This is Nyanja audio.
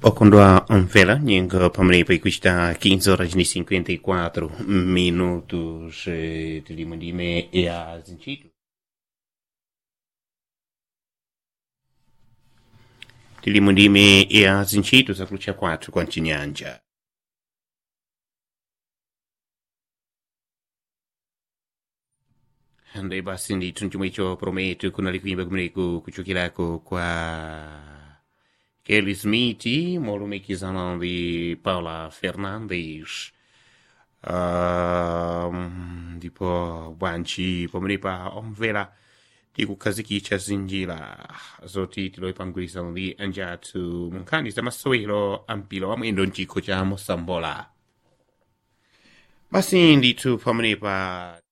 okondwa omvela nyengo pamenepo ikuchita 15 horas ni 54 minutos eh, tilimo ndime ya zintchito tilimo ndime ya zintchito zakulucha kwathu kwa mchinyanja Andai basi ndithu chomwe icho prometo kunali kuimba kumeneku kuchokerako kwa Kelly Smith molumikizana ndi Paula Fernandes um, ndipo bwanji pamenepa omvera tikukhazikitsa zinjira zoti tilowe pamgwirizano ndi anjathu mu nkhani za masewero a mpira wa mwendo mchikho cha mosambola basi ndithu pamenepa